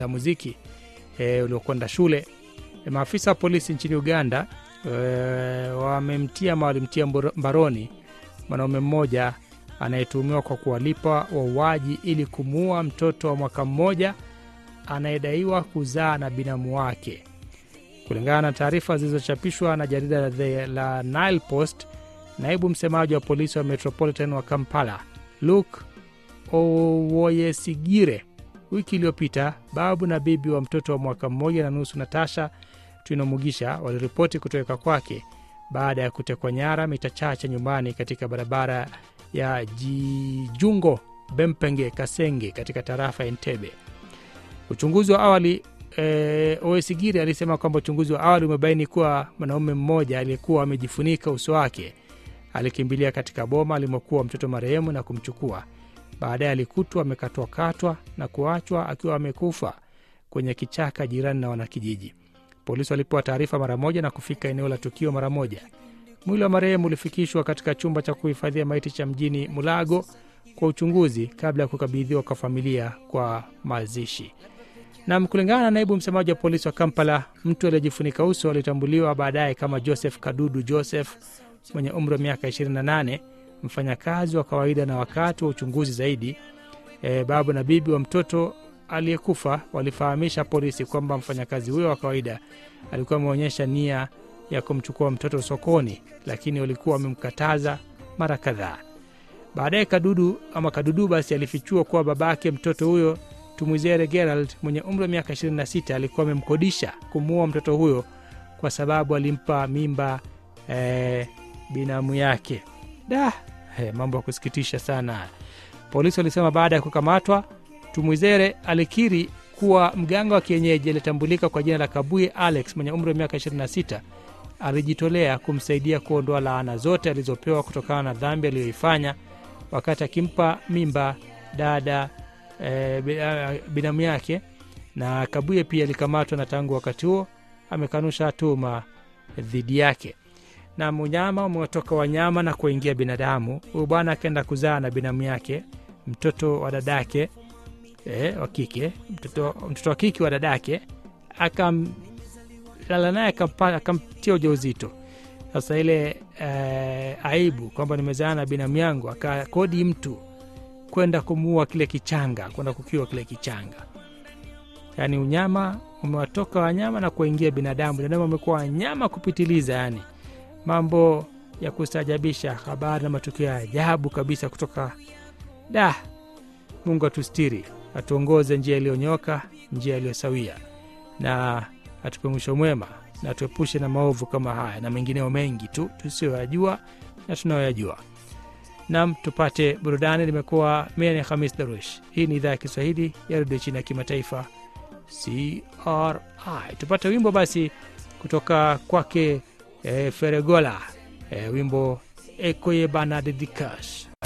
za muziki e, uliokwenda shule. E, maafisa wa polisi nchini Uganda e, wamemtia ama walimtia mboro- mbaroni mwanaume mmoja anayetuhumiwa kwa kuwalipa wauaji ili kumuua mtoto wa mwaka mmoja anayedaiwa kuzaa na binamu wake. Kulingana na taarifa zilizochapishwa na jarida la, The- la Nile Post, naibu msemaji wa polisi wa Metropolitan wa Kampala Luke Owoyesigire wiki iliyopita, babu na bibi wa mtoto wa mwaka mmoja na nusu Natasha Twinomugisha waliripoti kutoweka kwake baada ya kutekwa nyara mita chache nyumbani katika barabara ya Jijungo Bempenge Kasenge katika tarafa ya Entebbe. Uchunguzi wa awali e, Owesigiri alisema kwamba uchunguzi wa awali umebaini kuwa mwanaume mmoja aliyekuwa amejifunika uso wake alikimbilia katika boma alimokuwa mtoto marehemu na kumchukua. Baadaye alikutwa amekatwakatwa na kuachwa akiwa amekufa kwenye kichaka jirani na wanakijiji. Polisi walipewa taarifa mara moja na kufika eneo la tukio mara moja. Mwili wa marehemu ulifikishwa katika chumba cha kuhifadhia maiti cha mjini Mulago kwa uchunguzi kabla ya kukabidhiwa kwa familia kwa mazishi. Nam, kulingana na naibu msemaji wa polisi wa Kampala, mtu aliyejifunika uso alitambuliwa baadaye kama Joseph Kadudu Joseph mwenye umri wa miaka 28, mfanyakazi wa kawaida. Na wakati wa uchunguzi zaidi, e, babu na bibi wa mtoto aliyekufa walifahamisha polisi kwamba mfanyakazi huyo wa kawaida alikuwa ameonyesha nia ya kumchukua mtoto sokoni, lakini walikuwa wamemkataza mara kadhaa. Baadaye Kadudu ama Kadudu basi alifichua kuwa babake mtoto huyo Tumwizere Gerald mwenye umri wa miaka 26 alikuwa amemkodisha kumuua mtoto huyo kwa sababu alimpa mimba eh, binamu yake. Da, eh, mambo ya kusikitisha sana. Polisi walisema baada ya kukamatwa, Tumwizere alikiri kuwa mganga wa kienyeji aliyetambulika kwa jina la Kabuye Alex mwenye umri wa miaka 26 alijitolea kumsaidia kuondoa laana zote alizopewa kutokana na dhambi aliyoifanya wakati akimpa mimba dada e, binamu yake. Na Kabuye pia alikamatwa na tangu wakati huo amekanusha tuhuma dhidi yake. Na unyama umewatoka wanyama na kuingia binadamu. Huyu bwana akaenda kuzaa na binamu yake mtoto wa dadake e, wa kike mtoto, mtoto wa kike wa dadake akamlala naye akampa- akamtia ujauzito. Sasa ile eh, aibu kwamba nimezaa na binamu yangu, akakodi mtu kwenda kumuua kile kichanga, kwenda kukiwa kile kichanga. Yaani unyama umewatoka wanyama na kuingia binadamu. Binadamu amekuwa wanyama kupitiliza, yani mambo ya kustaajabisha, habari na matukio ya ajabu kabisa kutoka da. Mungu atustiri, atuongoze njia iliyonyoka, njia iliyosawia, na atupe mwisho mwema, na tuepushe na maovu kama haya na mengineo mengi tu tusiyoyajua na tunayoyajua. Nam, tupate burudani. Limekuwa mimi ni Hamis Darush. Hii ni idhaa ya Kiswahili ya redio chini ya kimataifa CRI. Tupate wimbo basi kutoka kwake eh, Feregola eh, wimbo Ekoye Bana Dedikash.